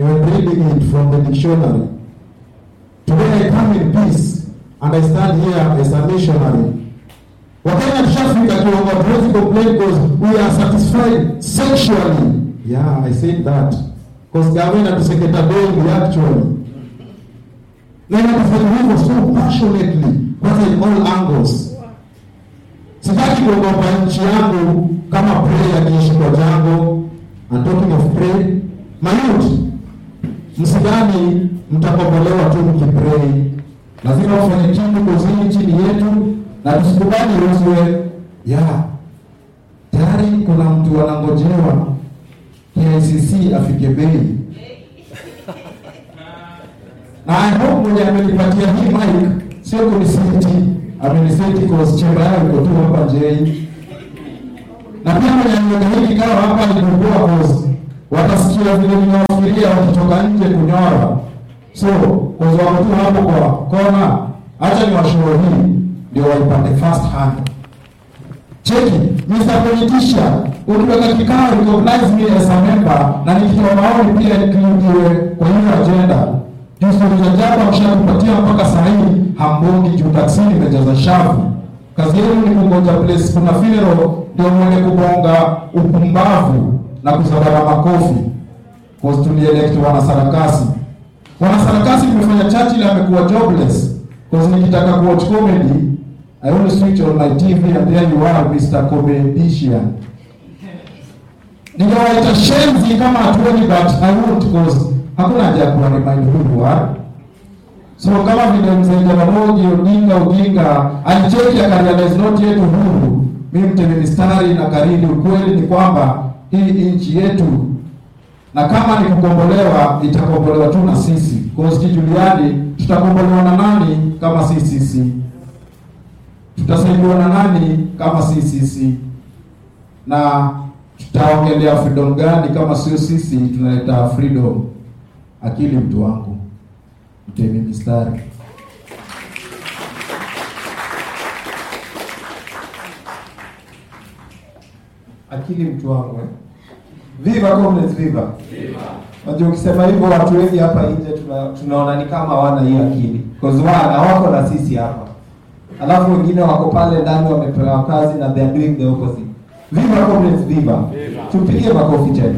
even reading it from the dictionary. Today I come in peace and I stand here as a missionary. Wakenya tushafika kiwango hatuwezi complain because we are satisfied sexually. Yeah, I said that. Because government atuseketa bengi actually. Na inatufanya hivyo so passionately, kwanza in all angles. Sitaki kuogopa nchi yangu kama pray akiishi kwa jango. And talking of pray, my youth, msidhani mtakombolewa tu mkipray. Lazima ufanye kitu kuzini chini yetu na tusikubali uzwe. Yeah. Tayari kuna mtu anangojewa KICC afike bei. Na I hope mwenye amenipatia hii mic sio kuniseti, ameniseti cause chemba yao iko tu hapa JI. Na pia mwenye ameweka hii kikao hapa ni kukua cause watasikia vile ninawafikiria wakitoka nje kunyora. So, cause wako tu hapo kwa kona, acha ni washuhuri hii ndio waipate first hand. Cheki, Mr. Politician, ukiweka kikao recognize me as a member na nikitoa maoni pia nikiingiwe kwa hiyo agenda. Juu stori za jaba mshakupatia mpaka saa hii hambongi juu taksini imejaza shavu. Kazi yenu ni kungoja place kuna funeral ndio mwende kubonga upumbavu na kuzabara makofi. Cause tulielect wanasarakasi. Wanasarakasi tumefanya Churchill amekuwa jobless. Cause nikitaka kuwatch comedy I only switch on my TV and there you are Mr. Comedian. Ningewaita shenzi kama hatuoni but I won't cause hakuna haja ya kuwa remind who you are. So kama vile mzee Jaramogi Odinga Odinga alicheki akarealize not yet uhuru. Mimi mtemi mistari na karili, ukweli ni kwamba hii nchi yetu na kama ni kukombolewa itakombolewa tu na sisi. Cause kijuliani tutakombolewa na nani kama si sisi? Tutasaidiwa na nani kama si sisi? Na tutaongelea freedom gani kama sio sisi tunaleta freedom? Akili mtu wangu, mtemi mistari. akili mtu wangu eh? Viva comrades, viva! Unajua ukisema hivyo watu wengi hapa nje tuna, tunaona ni kama hawana hiyo akili. Cause wana wako na sisi hapa. Alafu wengine wako pale ndani wamepewa kazi na they are doing the opposite. Viva comrades, viva! Tupige makofi tena.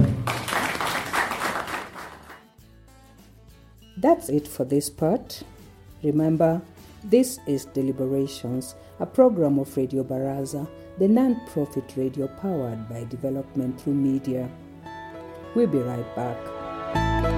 That's it for this part. Remember, this is Deliberations, a program of Radio Baraza, the non profit radio powered by Development Through Media. We'll be right back.